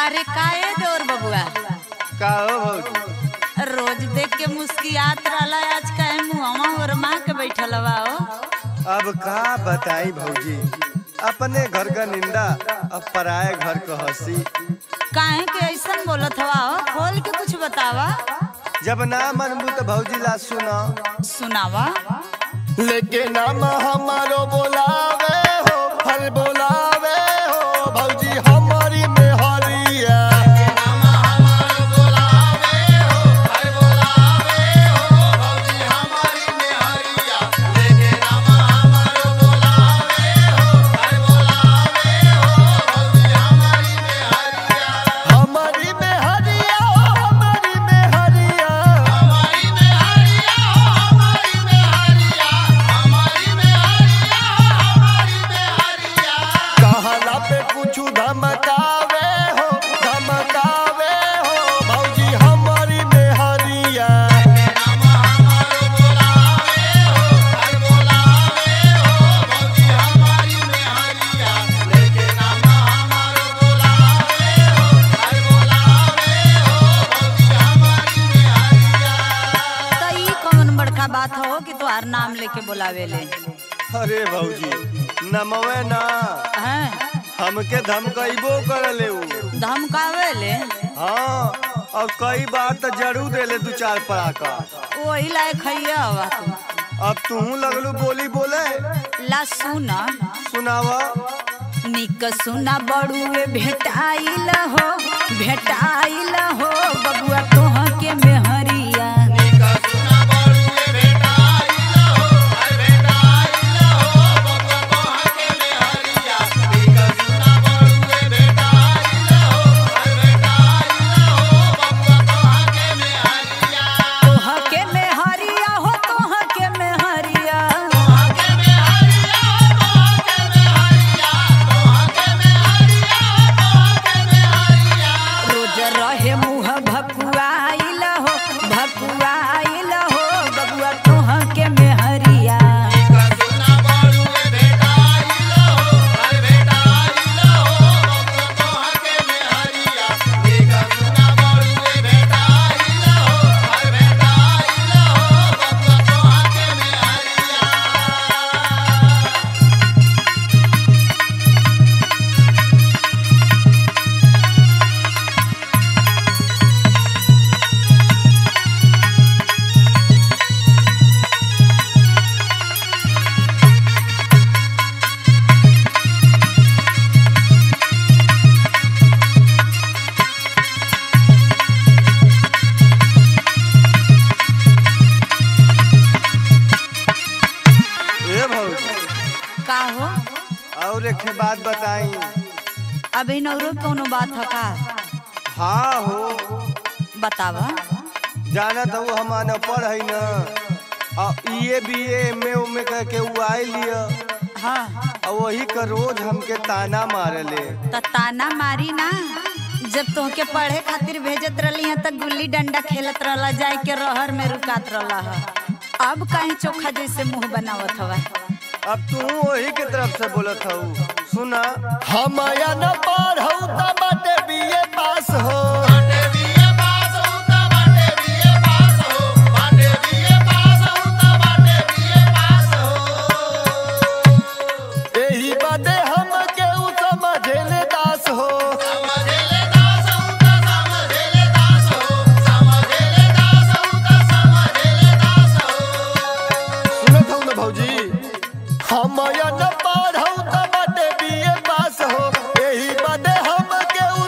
अरे काहे देवर बबुआ का हो भौजी रोज देख के मुस्कियात रहला आज काहे मुहवा ओरमा के बैठल बा हो अब का बताई भौजी अपने घर का निंदा अब पराए घर का हंसी काहे के ऐसन बोलत हवा हो खोल के कुछ बतावा जब ना मनबू तो भौजी ला सुना सुनावा लेके नाम हमारो बोलावे हो फल बोलावे हो भौजी हमारी में हरिया हमारी में हरिया हो हमारी में हरिया कहला पे कुछ धमकावे हो धमकावे हो भौजी हमारी में हरिया तो ई कौन बड़का बात हो कि तोहार नाम लेके बुलावे ले अरे भौजी नमवे ना हैं हमके धमकइबो करले उ धमकावे ले हाँ और कई बार तो जरूर देले दू चार पड़ाका वही लायक खैया हवा तू अब तू लगलू बोली बोले ला सुना सुनावा निक सुना बड़ुए भेटाइल हो भेटाइल हो बबुआ तोह के मेहरिया तोह के मेहरिया हो तोह के मेहरिया रोज रहे मुँह भकुआइल हो भकुआइल हो बबुआ तोह के मेहरिया ए भौजी का हो और एक ठे बात बताई अभी नौरो कौनो बात है का हाँ हो बतावा जाना तो हम अनपढ़ है न और ये बी एम ए उमे कह के उ आई लिया हाँ और वही का रोज हमके ताना मारले त ताना मारी ना जब तोहके पढ़े खातिर भेजत रहली हैं त गुल्ली डंडा खेलत रहला जाए के रहर में रुकात रहला है अब कहीं चोखा जैसे मुंह बनावत हवा अब तू वही के तरफ से बोलत हऊ सुना हम या न पढ़ऊ त बाटे बीए पास हो एही बाटे हम के उ समझेले दास हो सुनत हूँ न भौजी हम या न पढ़ऊ त बाटे बीए पास हो एही बाटे हम के उ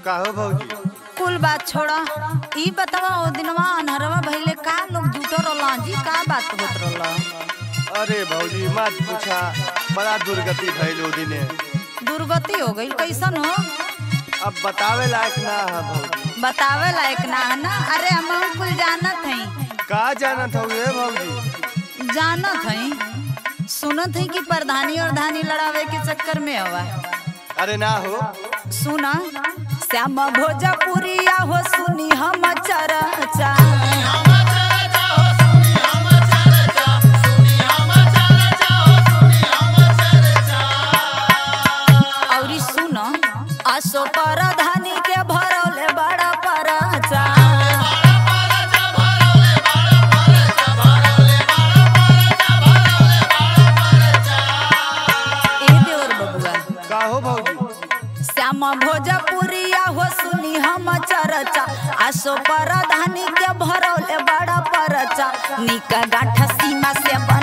काहो भौजी कुल बात छोड़ा ई बतावा ओ दिनवा अनहरवा भइले का लोग जुटो रहला जी का बात होत रहला अरे भौजी मत पूछा बड़ा दुर्गति भइल ओ दिने दुर्गति हो गई कैसन हो अब बतावे लायक ना है भौजी बतावे लायक ना है ना अरे हम कुल जानत हई का जानत हऊ रे भौजी जानत हई सुनत हई कि प्रधानी और धानी लड़ावे के चक्कर में हवा अरे ना हो सुना श्याम भोजपुरिया हो सुनी हम चरचा औरी सुन असो परधानी के भरौले बड़ा परचा ए देवर बबुआ काहो भौजी श्याम भोजपुरिया हो सुनी हम चरचा आसो परधानी के भरौले बड़ा परचा निक गांठ सीमा से बन